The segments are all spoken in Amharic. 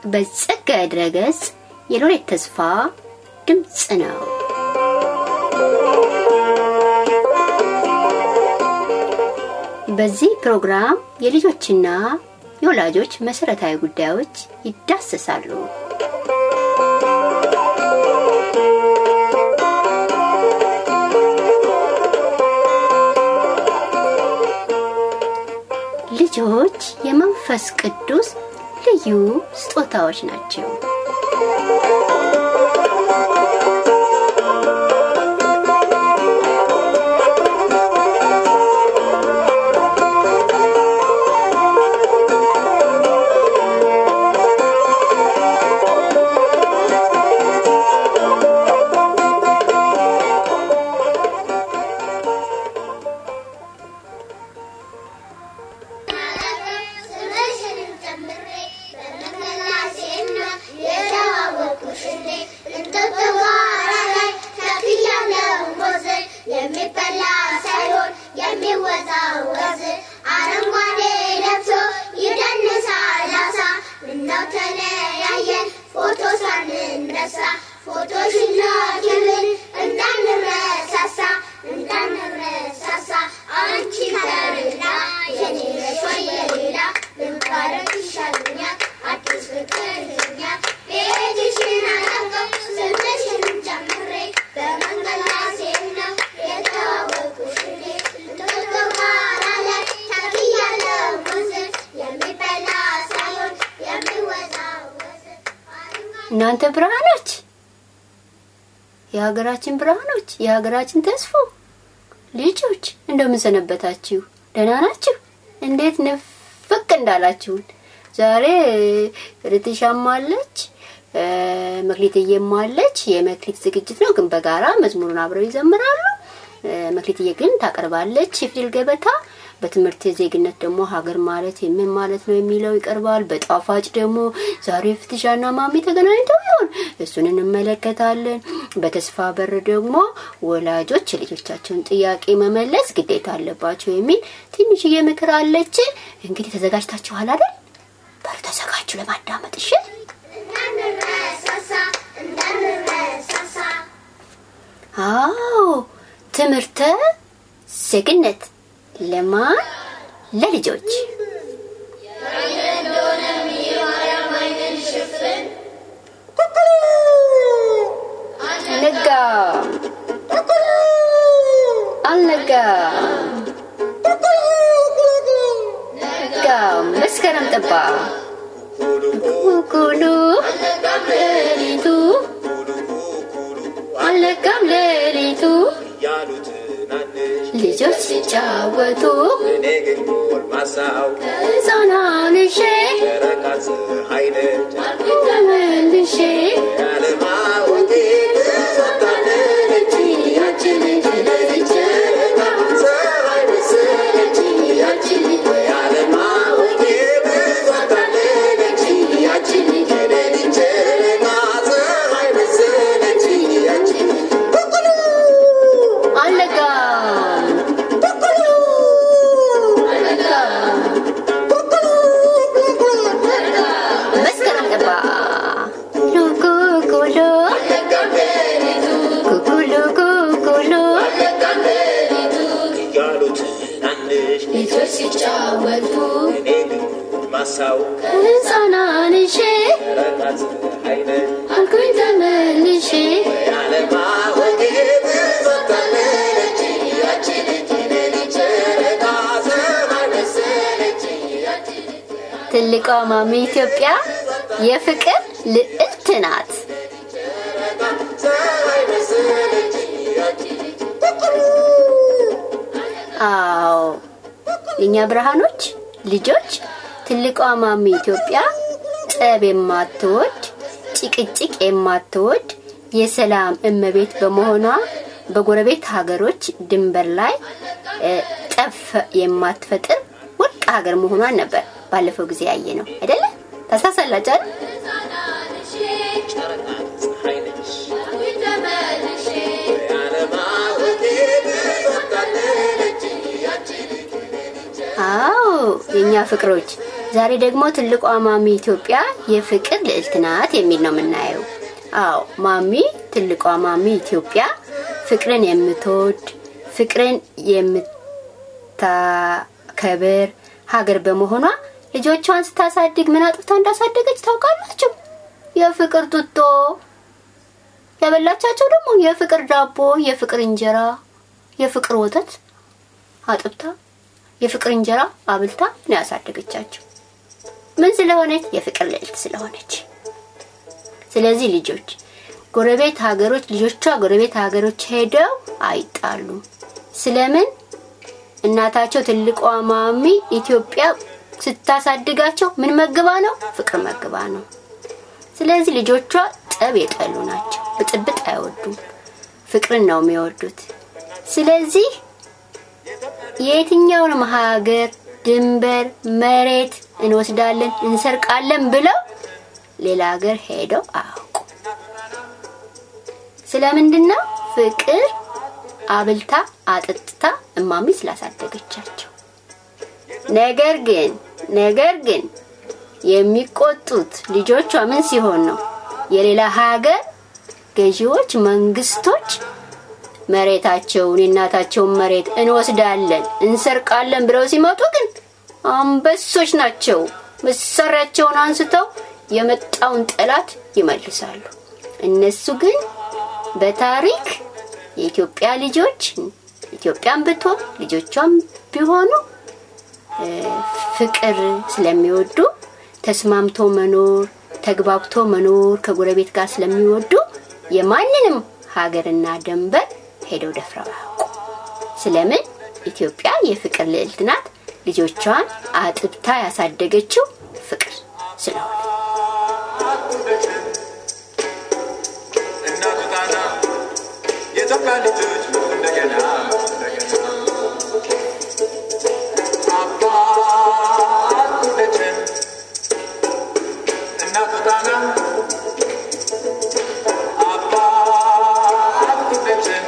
በጸጋዬ ድረገጽ የሎሬት ተስፋ ድምፅ ነው። በዚህ ፕሮግራም የልጆችና የወላጆች መሰረታዊ ጉዳዮች ይዳሰሳሉ። ልጆች የመንፈስ ቅዱስ ልዩ ስጦታዎች ናቸው። የሚበላ ሳይሆን የሚወዛወዝ አረንጓዴ ለብሶ ይደንሳል አሳ ምነው ተለያየን ፎቶ ሳንነሳ ፎቶሽን ላኪልን እንዳንረሳሳ እንዳንረሳሳ አንቺ ከሌላ የኔ ነሽ ወይ የሌላ ልባረክ ይሻለኛል አዲስ ፍቅር ይዞኛል ቤትሽን አላውቀው ስምሽንም ጨምሬ በመንገድ ላይ ስሄድ ነው የተዋወቅኩሽ እኔ እንጦጦ ጋራ ላይ ተክያለሁ ሙዝ የሚበላ ሳይሆን የሚወዛወዝ እናንተ ብርሃኖች፣ የሀገራችን ብርሃኖች፣ የሀገራችን ተስፎ ልጆች እንደምን ሰነበታችሁ? ደህና ናችሁ? እንዴት ንፍቅ እንዳላችሁን። ዛሬ ርትሻም አለች መክሊትዬም አለች። የመክሊት ዝግጅት ነው፣ ግን በጋራ መዝሙሩን አብረው ይዘምራሉ። መክሊትዬ ግን ታቀርባለች የፊደል ገበታ። በትምህርት ዜግነት ደግሞ ሀገር ማለት ምን ማለት ነው የሚለው ይቀርባል። በጣፋጭ ደግሞ ዛሬ ፍትሻና ማሚ ተገናኝተው ይሆን እሱን እንመለከታለን። በተስፋ በር ደግሞ ወላጆች የልጆቻቸውን ጥያቄ መመለስ ግዴታ አለባቸው የሚል ትንሽዬ ምክር አለች። እንግዲህ ተዘጋጅታችኋል አይደል? በሩ ተዘጋጁ ለማዳመጥ እሺ። እንዳንረሳሳ እንዳንረሳሳ አዎ ትምህርተ ዜግነት ለማን ለልጆች ነጋ አልነጋ ነጋ መስከረም ጠባ ኩኩሉ ሌሊቱ አልነጋም ሌሊቱ ያሉ ትናንሽ ልጆች ሲጫወቱ እኔ ግን ጎልማሳው ሕፃናንሼ ጨረቃ ፀሐይ ነች ተመልሼ ያለማወቄ ወታደረች ያቺ ልጅ ለልጅ ፀሐይ መሰለች ያቺ ልጅ ያለማወቄ ወታደረች ያቺ ልጅ ለልጅ ፀሐይ መሰለች ያቺ ልጅ አልነጋም አልነጋም መስከረም ጠባ ኩኩሉ ኩኩሉ ኩኩሉ እያሉ ትናንሽ ልጆች ሲጫወቱ እኔ ግን ጎልማሳው ሕፃናንሼ ጨረቃ ፀሐይ ነች አልኩኝ ተመልሼ ያለማወቄ ወታደረች ያቺ ልጅ ለልጅ ጨረቃ ፀሐይ መሰለች ያቺ ልጅ ትልቋ ማሚ ኢትዮጵያ የፍቅር ልዕልት ናት። ፀሐይ መሰለች ያቺ ልጅ አዎ የእኛ ብርሃኖች ልጆች ትልቋ ማሚ ኢትዮጵያ ጠብ የማትወድ ጭቅጭቅ የማትወድ የሰላም እመቤት በመሆኗ በጎረቤት ሀገሮች ድንበር ላይ እ፣ ጠብ የማትፈጥር ወርቅ ሀገር መሆኗን ነበር ባለፈው ጊዜ ያየ ነው አይደለ? ታስታውሳላችሁ አይደል? ጨረቃ ፀሐይ ነች ያለማወቄ ወታደረች ያቺ ልጅ አዎ የኛ ፍቅሮች፣ ዛሬ ደግሞ ትልቋ ማሚ ኢትዮጵያ የፍቅር ልዕልት ናት የሚል ነው የምናየው። አዎ ማሚ ትልቋ ማሚ ኢትዮጵያ ፍቅርን የምትወድ ፍቅርን የምታከብር ሀገር በመሆኗ ልጆቿን ስታሳድግ ምን አጥፍታ እንዳሳደገች ታውቃላችሁ? የፍቅር ጡጦ ያበላቻቸው ደግሞ የፍቅር ዳቦ፣ የፍቅር እንጀራ፣ የፍቅር ወተት አጥብታ የፍቅር እንጀራ አብልታ ነው ያሳደገቻቸው። ምን ስለሆነች? የፍቅር ልዕልት ስለሆነች። ስለዚህ ልጆች ጎረቤት ሀገሮች ልጆቿ ጎረቤት ሀገሮች ሄደው አይጣሉም። ስለምን? እናታቸው ትልቋ ማሚ ኢትዮጵያ ስታሳድጋቸው ምን መግባ ነው? ፍቅር መግባ ነው። ስለዚህ ልጆቿ ጠብ የጠሉ ናቸው። ብጥብጥ አይወዱም። ፍቅርን ነው የሚወዱት። ስለዚህ የየትኛውንም ሀገር ድንበር፣ መሬት እንወስዳለን፣ እንሰርቃለን ብለው ሌላ ሀገር ሄደው አያውቁ። ስለምንድን ነው? ፍቅር አብልታ አጠጥታ እማሚ ስላሳደገቻቸው። ነገር ግን ነገር ግን የሚቆጡት ልጆቿ ምን ሲሆን ነው? የሌላ ሀገር ገዢዎች፣ መንግስቶች መሬታቸውን የእናታቸውን መሬት እንወስዳለን እንሰርቃለን ብለው ሲመጡ ግን አንበሶች ናቸው። መሳሪያቸውን አንስተው የመጣውን ጠላት ይመልሳሉ። እነሱ ግን በታሪክ የኢትዮጵያ ልጆች ኢትዮጵያን ብትሆን ልጆቿም ቢሆኑ ፍቅር ስለሚወዱ ተስማምቶ መኖር ተግባብቶ መኖር ከጎረቤት ጋር ስለሚወዱ የማንንም ሀገርና ደንበር ሄደው ደፍረው አያውቁ። ስለምን? ኢትዮጵያ የፍቅር ልዕልት ናት። ልጆቿን አጥብታ ያሳደገችው ፍቅር ስለሆነ እናቱ ጣና የኢትዮጵያ ልጆች እንደገና አባት ሁለችን እናቱ ጣና አባት ሁለችን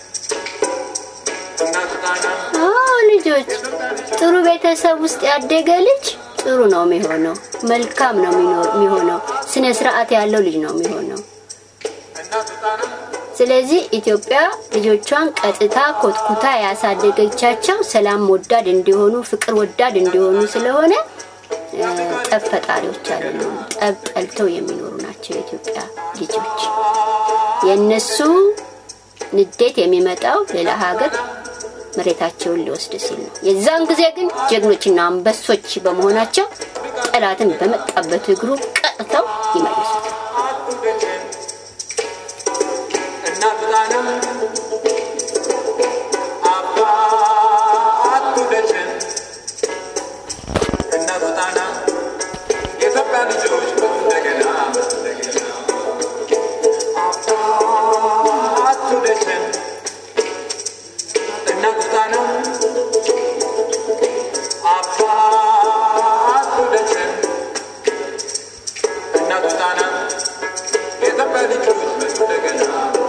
እናቱ ጣና አዎ ልጆች ጥሩ ቤተሰብ ውስጥ ያደገ ልጅ ጥሩ ነው የሚሆነው፣ መልካም ነው የሚኖር- የሚሆነው፣ ስነ ስርዓት ያለው ልጅ ነው የሚሆነው። እናቱ ጣና ስለዚህ ኢትዮጵያ ልጆቿን ቀጥታ ኮትኩታ ያሳደገቻቸው ሰላም ወዳድ እንዲሆኑ ፍቅር ወዳድ እንዲሆኑ ስለሆነ እ፣ ጠብ ፈጣሪዎች አይደሉም። ጠብ ጠልተው የሚኖሩ ናቸው የኢትዮጵያ ልጆች። የእነሱ ንዴት የሚመጣው ሌላ ሀገር መሬታቸውን ሊወስድ ሲል ነው። የዛን ጊዜ ግን ጀግኖችና አንበሶች በመሆናቸው ጠላትን በመጣበት እግሩ ቀጥተው ይመልሱታል። እናቱ ጣና አባት ሁለችን እናቱ ጣና የኢትዮጵያ ልጆች እንደገና እንደገና አባት ሁለችን እናቱ ጣና አባት ሁለችን እናቱ ጣና የኢትዮጵያ ልጆች እንደገና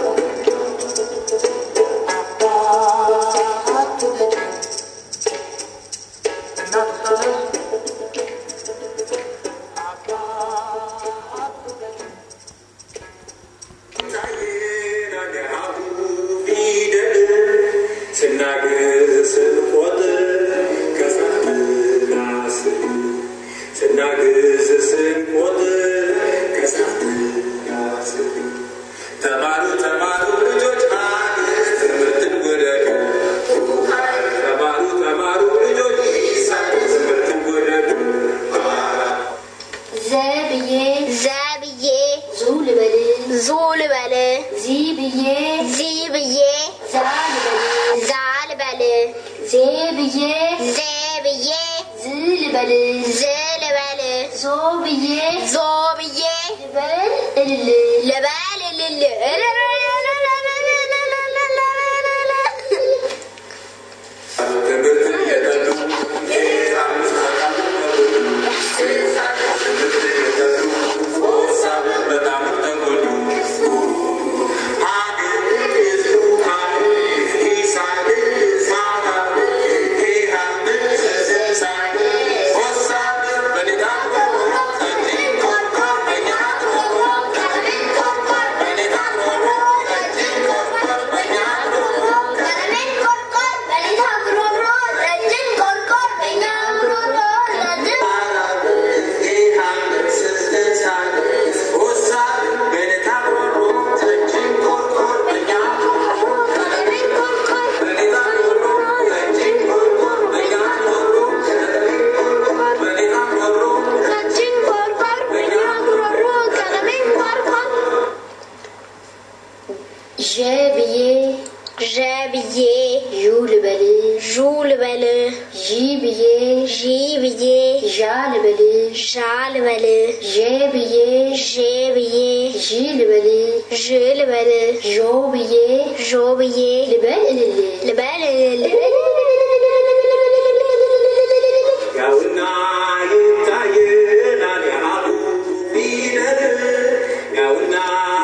ተማሩ ተማሩ ልጆች ትምህርትን ወደዱ ተማሩ ተማሩ ልጆች ትምህርትን ወደዱ ዘ ብዬ ዘብዬ ዙ ልበል ዙ ልበል ዚ ብዬ ዚ ብዬ ዛ ልበል ዛ ልበል ዜ ብዬ ዜ ብዬ ዝ ልበል ዝ ልበል ዞ ብዬ ዞ ብዬ ልበል እልል ልበል እልል ትምህርትን የጠሉ በጣም ተጎዱ Thank you. ብዬ ዩ ልበል ዡ ልበል ዢ ብዬ ዢ ብዬ ዣ ልበል ዣ ልበል ዤ ብዬ ዤ ብዬ ዢ ልበል ዥ ልበል ዦ ብዬ ዦ ብዬ ልበል እልል ልበል ያውና ይታየናል የአቡ ፊደል ያውና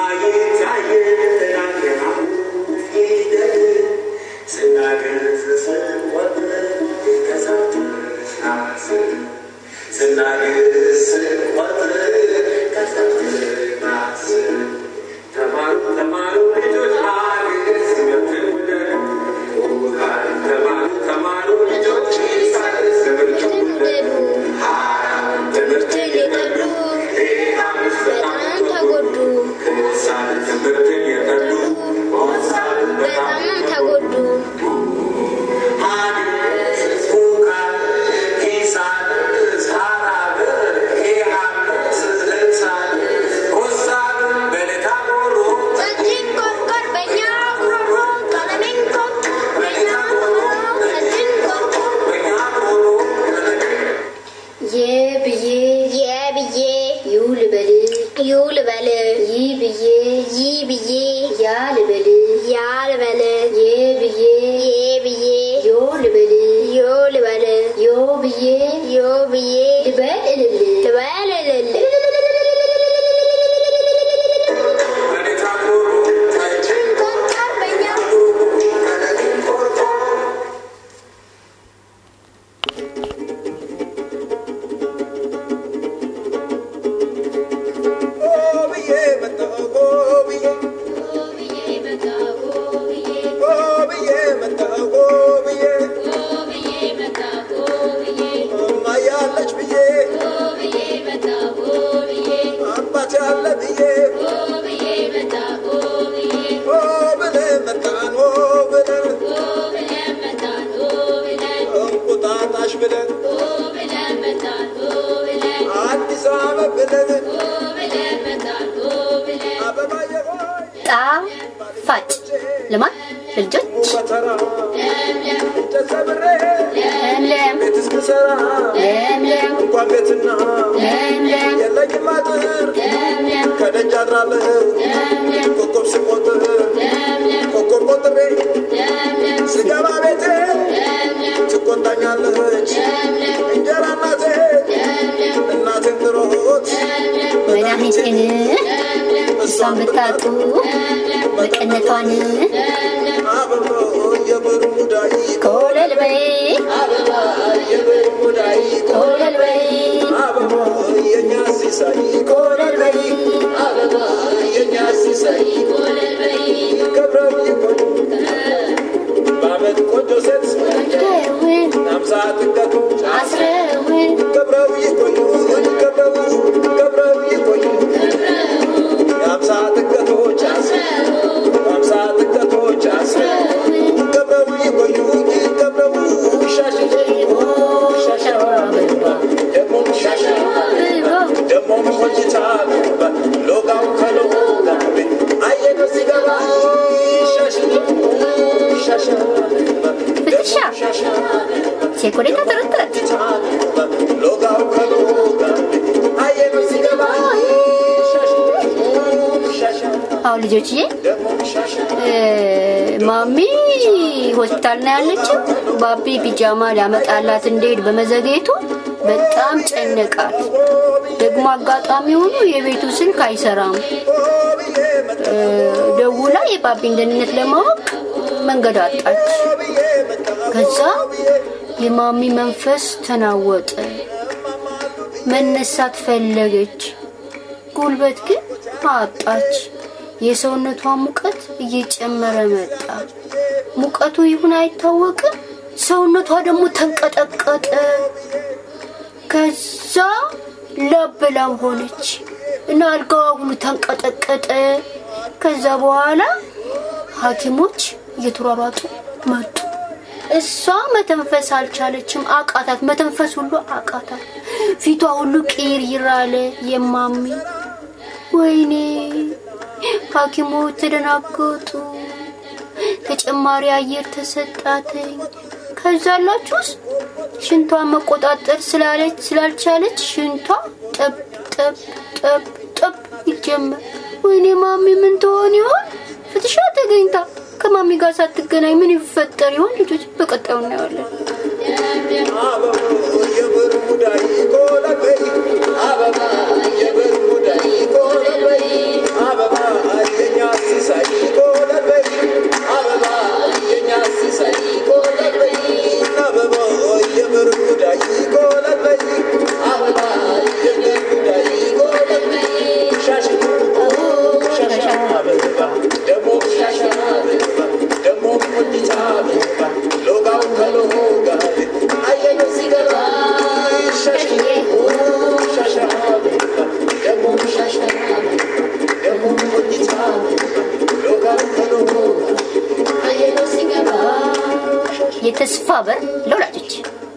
ይታየናል የአቡ ፊደል ስናገር ስንቆጥር ከዛፍ ናስር ስናገር ስንቆጥር ከዛፍ ናስር ተማሩ ተማሩ ልጆች ሀገር ትምህርትን ውደዱ ተማሩ ተማሩ ልጆች ትምህርትን ውደዱ ትምህርትን የጠሉ በጣም ተጎዱ ትምህርትን የጠሉ በጣም ተጎዱ ጸጅን ቆርቆር በእኛ ጉሮሮ ቀለሜን ቆርቆ በእኛ ጉሮሮ ጸጅን ቆርቆር የ ብዬ የ ብዬ ዩ ልበል ዩ ልበል ይ ብዬ ይ ብዬ ያ ልበል ያ ልበል የ ብዬ ዬ ብዬ ዮ ልበል ዮ ልበል ዮ ብዬ ዮ ብዬ ልበል እልል ልበል እልል ቆርቆር በእኛ ብለን አዲስ አበባ ብለን አበባዬ ሆይ ጣፋጭ ልማት ለልጆች በተራ እንጨት ሰብሬ ለምለም ቤት እስክሰራ ለምለም እንኳን ቤትና ለምለም የለኝም አጥር ለምለም ከደጅ አድራለሁ ኮከብ ስቆጥር ኮከብ ቆጥሬ ስገባ ቤቴ ትቆጣኛለች እንጀራ እናቴ እናቴን ትሮት መድኃኒቴን እሷን ብታጡ መቀነቷን አበባ የበርሙዳይ ኮለል በይ አበባ የበርሙዳይ ኮለል በይ አበባ የኛ ሲሳይ ኮለል በይ አበባ የኛ ሲሳይ ከብረው ይቆዩ በአመት ቆንጆ ሴት ደውን ናምሳ ጥገቱ አስረውን ከብረው ይቆዩ ከብረው ከብረው ይቆዩ የአምሳ ጥገቶች የአምሳ ጥገቶች ከብረው ይቆዩ ከብረው ሻሽ ሻሽ ደግሞ ሻሽ ደግሞ ቆይታ ሎጋው ከሎጋ አየነ ሲገባ ሻሽ ሻሽ ፍትሻ ሴኮሌታ ጥርጥረት ሎጋው ከሎጋ አየነ ሲገባ ሻሽ ሻሽ አሁን ልጆችዬ ደግሞ ሻሽ እ፣ ማሚ ሆስፒታል ነው ያለችው። ባቢ ፒጃማ ሊያመጣላት እንደሄድ በመዘግየቱ በጣም ጨነቃት። ደግሞ አጋጣሚ ሆኖ የቤቱ ስልክ አይሰራም። እ፣ ደውላ የባቢን ደህንነት ለማወቅ መንገድ አጣች። ከዛ የማሚ መንፈስ ተናወጠ። መነሳት ፈለገች፣ ጉልበት ግን አጣች። የሰውነቷ ሙቀት እየጨመረ መጣ። ሙቀቱ ይሁን አይታወቅም፣ ሰውነቷ ደግሞ ተንቀጠቀጠ። ከዛ ላበላም ሆነች እና አልጋዋ ሁሉ ተንቀጠቀጠ። ከዛ በኋላ ሐኪሞች እየተሯሯጡ መጡ። እሷ መተንፈስ አልቻለችም፣ አቃታት። መተንፈስ ሁሉ አቃታት። ፊቷ ሁሉ ቅይር አለ። የማሚ ወይኔ! ሐኪሞች ተደናገጡ። ተጨማሪ አየር ተሰጣትኝ። ከዛ አላችሁስ ሽንቷን መቆጣጠር ስላለች ስላልቻለች ሽንቷ ጠብ ጠብ ጠብ ጠብ ይጀመር። ወይኔ ማሚ ምን ትሆን ይሆን? ፍትሻ ተገኝታ ከማሚ ጋር ሳትገናኝ ምን ይፈጠር ይሆን? ልጆች በቀጣዩ እናየዋለን። አበባ የበርሙዳይ ኮለበይ አበባ የበርሙዳይ ኮለበይ አበባ የኛ ሲሳይ ኮለበይ አበባ የኛ ሲሳይ ኮለበይ አበባ የበርሙዳይ ኮለበይ አበባ የበርሙዳይ ኮለበይ ሻሽ ሻሻ አበባ ደሞ ሻሻ አበባ ደሞ ቆንጂታ አበባ ሎጋው ከሎጋ አየነ ሲገባ ሻሽ ሻሻ አበባ ደሞ ሻሻ ደሞ ቆንጂታ ሎጋው ከሎጋ አየነ ሲገባ የተስፋ በር ለወላጆች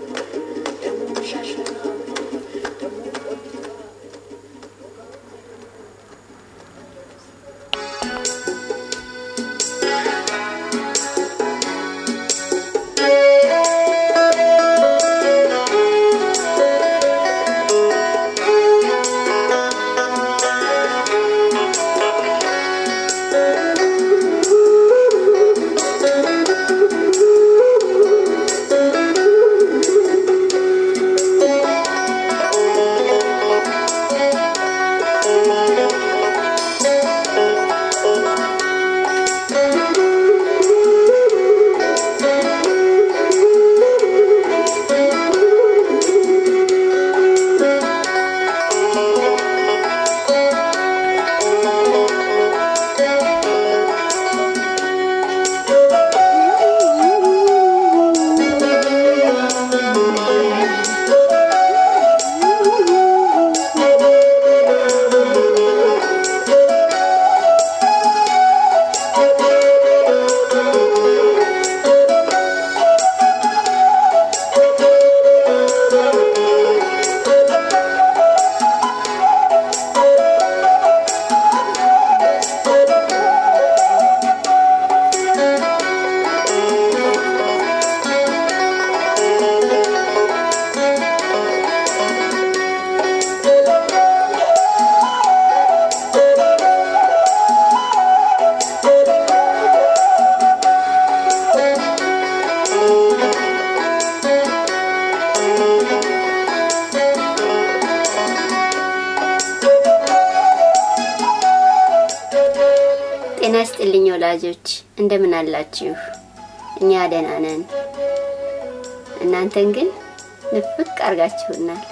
ጤና ይስጥልኝ ወላጆች፣ እንደምን አላችሁ? እኛ ደህና ነን። እናንተን ግን ንፍቅ አርጋችሁናል።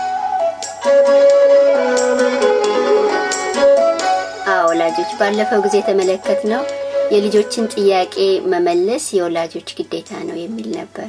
አዎ ወላጆች፣ ባለፈው ጊዜ የተመለከትነው የልጆችን ጥያቄ መመለስ የወላጆች ግዴታ ነው የሚል ነበር።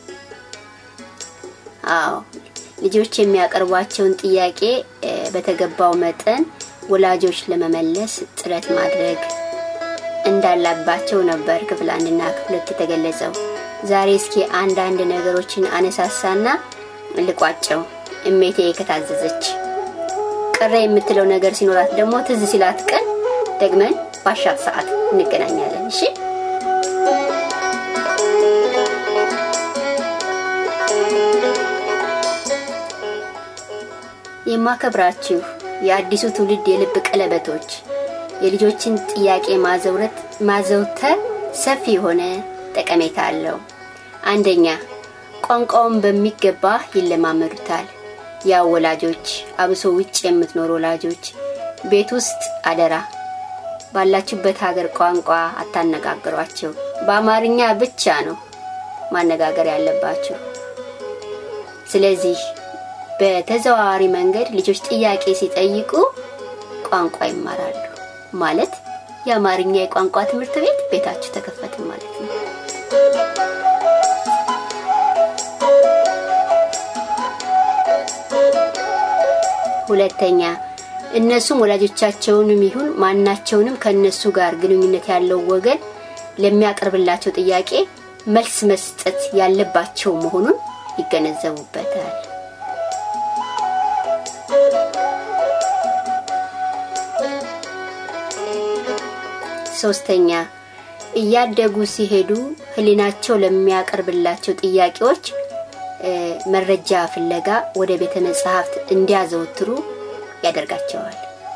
አዎ ልጆች የሚያቀርቧቸውን ጥያቄ እ፣ በተገባው መጠን ወላጆች ለመመለስ ጥረት ማድረግ እንዳላባቸው ነበር ክፍል አንድና ክፍል ሁለት የተገለጸው። ዛሬ እስኪ አንዳንድ ነገሮችን አነሳሳና ልቋጨው። እሜቴ ከታዘዘች ቅረ የምትለው ነገር ሲኖራት ደግሞ ትዝ ሲላት ቀን ደግመን ባሻት ሰዓት እንገናኛለን። እሺ የማከብራችሁ የአዲሱ ትውልድ የልብ ቀለበቶች የልጆችን ጥያቄ ማዘውረት ማዘውተር ሰፊ የሆነ ጠቀሜታ አለው። አንደኛ ቋንቋውን በሚገባ ይለማመዱታል። ያው ወላጆች፣ አብሶ ውጭ የምትኖሩ ወላጆች ቤት ውስጥ አደራ ባላችሁበት ሀገር ቋንቋ አታነጋግሯቸው። በአማርኛ ብቻ ነው ማነጋገር ያለባችሁ። ስለዚህ በተዘዋዋሪ መንገድ ልጆች ጥያቄ ሲጠይቁ ቋንቋ ይማራሉ ማለት የአማርኛ የቋንቋ ትምህርት ቤት ቤታችሁ ተከፈተ ማለት ነው። ሁለተኛ እነሱም ወላጆቻቸውንም ይሁን ማናቸውንም ከእነሱ ጋር ግንኙነት ያለው ወገን ለሚያቀርብላቸው ጥያቄ መልስ መስጠት ያለባቸው መሆኑን ይገነዘቡበታል። ሶስተኛ እያደጉ ሲሄዱ ህሊናቸው ለሚያቀርብላቸው ጥያቄዎች እ፣ መረጃ ፍለጋ ወደ ቤተ መጻሕፍት እንዲያዘወትሩ ያደርጋቸዋል።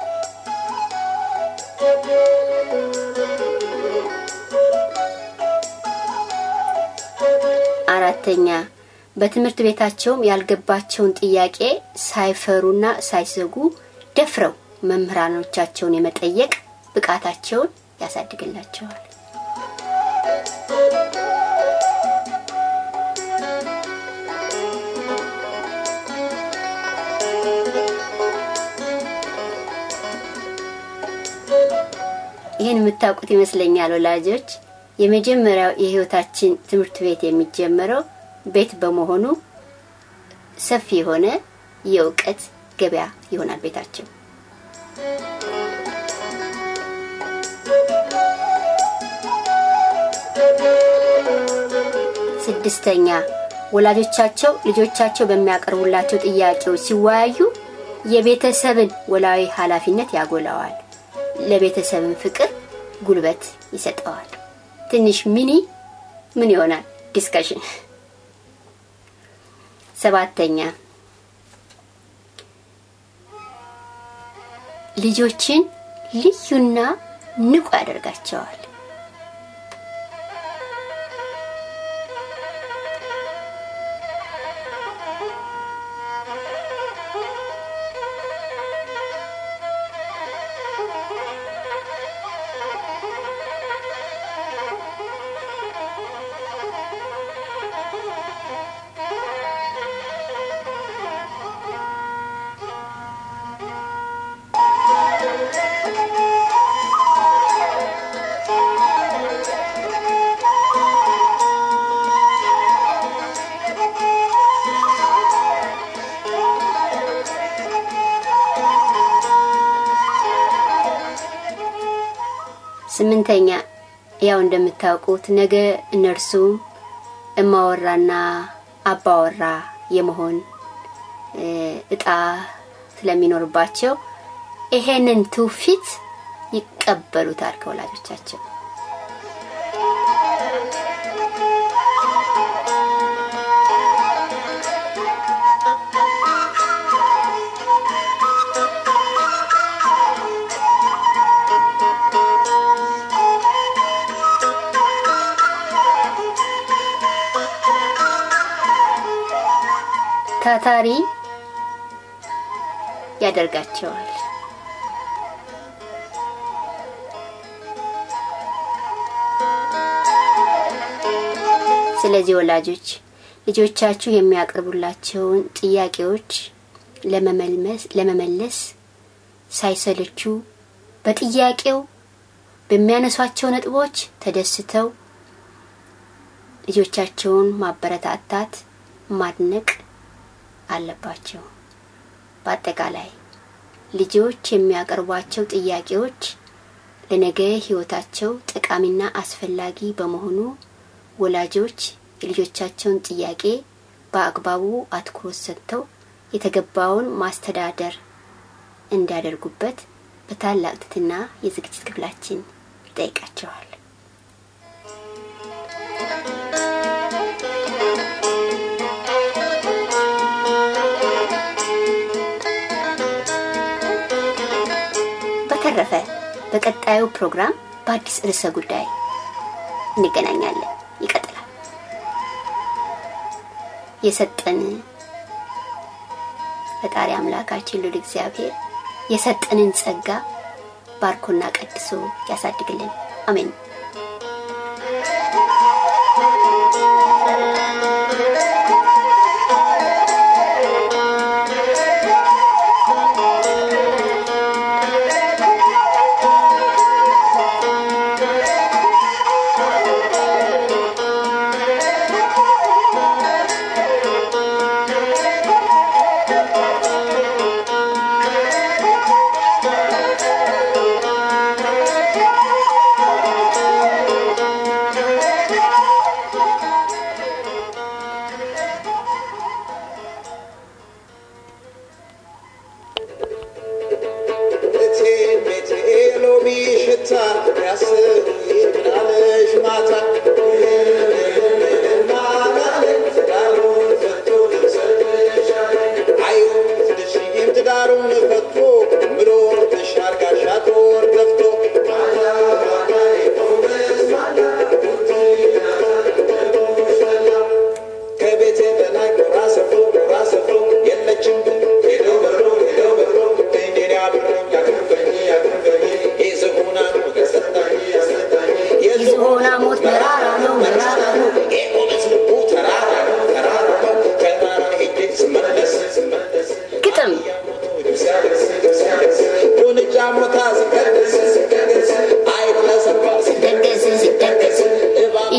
አራተኛ በትምህርት ቤታቸውም ያልገባቸውን ጥያቄ ሳይፈሩና ሳይሰጉ ደፍረው መምህራኖቻቸውን የመጠየቅ ብቃታቸውን ያሳድግላቸዋል። ይህን የምታውቁት ይመስለኛል ወላጆች። የመጀመሪያው የህይወታችን ትምህርት ቤት የሚጀመረው ቤት በመሆኑ ሰፊ የሆነ የእውቀት ገበያ ይሆናል ቤታቸው። ስድስተኛ ወላጆቻቸው ልጆቻቸው በሚያቀርቡላቸው ጥያቄዎች ሲወያዩ የቤተሰብን ወላዊ ኃላፊነት ያጎላዋል። ለቤተሰብን ፍቅር ጉልበት ይሰጠዋል። ትንሽ ሚኒ ምን ይሆናል ዲስከሽን። ሰባተኛ ልጆችን ልዩና ንቁ ያደርጋቸዋል። ስምንተኛ ያው እንደምታውቁት ነገ እነርሱም እማወራና አባወራ የመሆን እ፣ እጣ ስለሚኖርባቸው ይሄንን ትውፊት ይቀበሉታል ከወላጆቻቸው። ታታሪ ያደርጋቸዋል። ስለዚህ ወላጆች ልጆቻችሁ የሚያቀርቡላቸውን ጥያቄዎች ለመመልመስ ለመመለስ ሳይሰለቹ በጥያቄው በሚያነሷቸው ነጥቦች ተደስተው ልጆቻቸውን ማበረታታት፣ ማድነቅ አለባቸው። በአጠቃላይ ልጆች የሚያቀርቧቸው ጥያቄዎች ለነገ ሕይወታቸው ጠቃሚና አስፈላጊ በመሆኑ ወላጆች የልጆቻቸውን ጥያቄ በአግባቡ አትኩሮት ሰጥተው የተገባውን ማስተዳደር እንዲያደርጉበት በታላቅ ትሕትና የዝግጅት ክፍላችን ይጠይቃቸዋል። በተረፈ በቀጣዩ ፕሮግራም በአዲስ ርዕሰ ጉዳይ እንገናኛለን። ይቀጥላል። የሰጠን ፈጣሪ አምላካችን ልዑል እግዚአብሔር የሰጠንን ጸጋ ባርኮና ቀድሶ ያሳድግልን። አሜን። እቴ ቤቴ ሎሚ ሽታ ያስብ ምናለሽ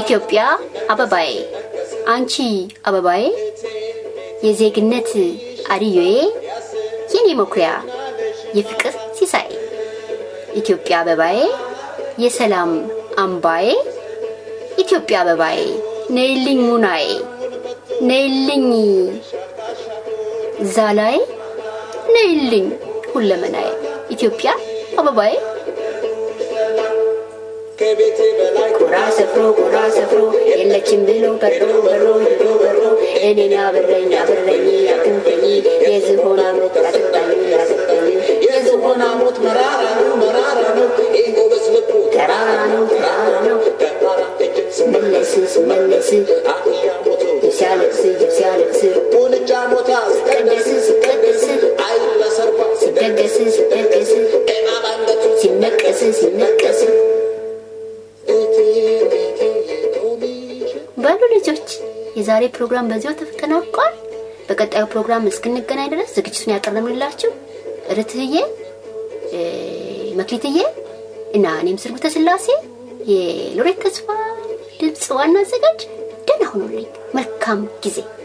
ኢትዮጵያ አበባዬ አንቺ አበባዬ የዜግነት አድዮዬ የኔ መኩሪያ የፍቅር ሲሳይ ኢትዮጵያ አበባዬ የሰላም አምባዬ ኢትዮጵያ አበባዬ ነይልኝ ሙናዬ ነይልኝ ዛላዬ ነይልኝ ሁለመናዬ ኢትዮጵያ አበባዬ ከቤቴ በላይ ጎራ ሰፍሮ ጎራ ሰፍሮ የለችም ብሎ በሮ በሮ ሄዶ በሮ እኔን ያብረኝ ያብረኝ ያክንፈኝ የዝሆን አሞት ያጠጣኝ ያጠጣኝ የዝሆን ሞት መራራ ነው መራራ ነው ይህ ጎበዝ ልቡ ተራራ ነው ተራራ ነው ተራራ እጅግ ስመለስ ስመለስ አህያ ሞቶ ሲያለቅስ ሲያለቅስ ቁንጫ ሞታ ቀደስ ሲቀደስ አይ ለሰርባ ሲደገስ ሲደገስ ጤና ባንገቱ ሲነቀስ ሲነቀስ በሉ ልጆች የዛሬ ፕሮግራም በዚሁ ተጠናቋል። በቀጣዩ ፕሮግራም እስክንገናኝ ድረስ ዝግጅቱን ያቀረብንላችሁ ርትህዬ እ፣ መክሊትዬ እና እኔም ስርጉተ ስላሴ የሎሬት ተስፋ ድምፅ ዋና አዘጋጅ ደህና ሁኑልኝ። መልካም ጊዜ